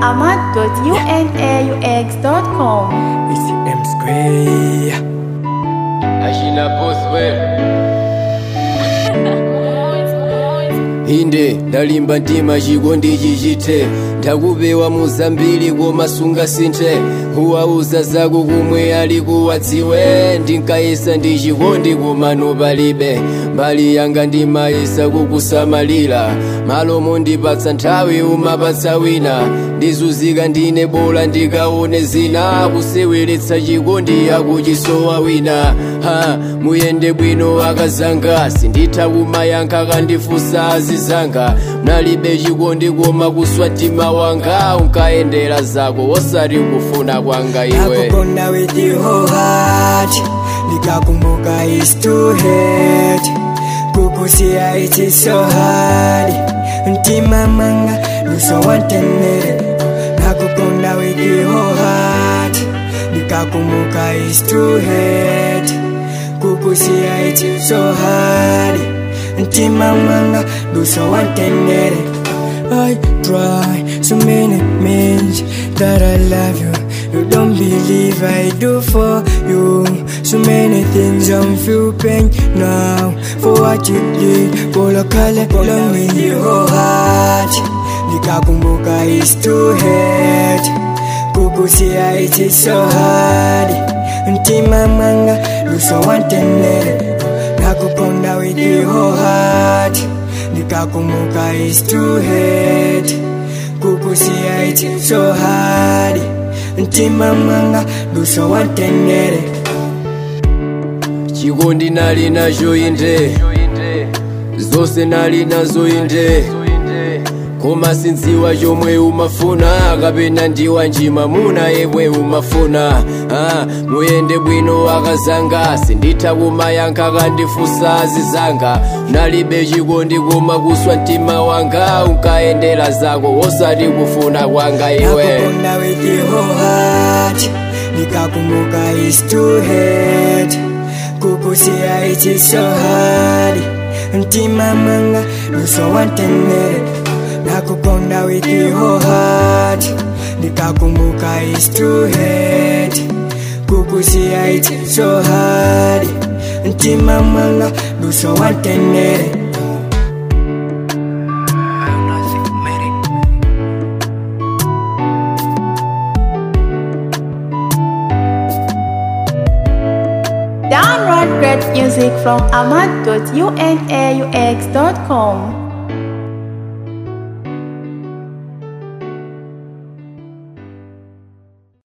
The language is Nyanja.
ahmad.unaux.com. It's M Square. Ashina Boswell inde ndalimba mtima chikondi chichite ndakupewa muzambiri koma sungasinthe kuwauza zako kumwe ali kuwadziwe ndinkayesa ndi chikondi kumano palibe mbali yanga ndimayesa kukusamalira malo mondipatsa nthawi umapatsa wina ndizuzika ndine bola ndikaone zina kuseweretsa chikondi akuchisowa wina ha muyende bwino akazanga sinditha kumayankha kandifunsa azizanga mnalibe chikondi koma kuswa mtima wanga unkayendera zako osati kufuna kwanga iwe Nakukonda with your whole heart. Nikakumbuka is too hate. Kukusia it is so hard. Mtima manga nuso wantendere. Nakukonda with your whole heart. Nikakumbuka is too hate. Kukusia it is so hard. Mtima manga nuso wantendere. I try so many means that I love you. You don't believe I do for you. So many things I'm feel pain now for what you did. Polo kale long with your heart. Nikakumbuka is too hate. Kukusia it is so hard. Mtima manga luso wantendere. Nakukonda with your heart. Nikakumbuka is too hate. Kukusia it is so hard. Mtima manga luso wantendere. chikondi nali nacho inde zonse nali nazo inde koma sindziwa chomwe umafuna kapena ndiwa njima muna yemwe umafuna ah, muyende bwino akazanga sinditha kumayankha kandifunsa azizanga nalibe chikondi koma kuswa mtima wanga unkayendera zako osati kufuna kwanga iwe Nakukonda with your whole heart. Nikakumbuka is too hate. Kukusia it is so hard. Mtima manga luso wantendere. Nakukonda with your whole heart. Nikakumbuka is too hate. Kukusia it is so hard. Mtima manga luso wantendere. Download great music from ahmad.unaux.com.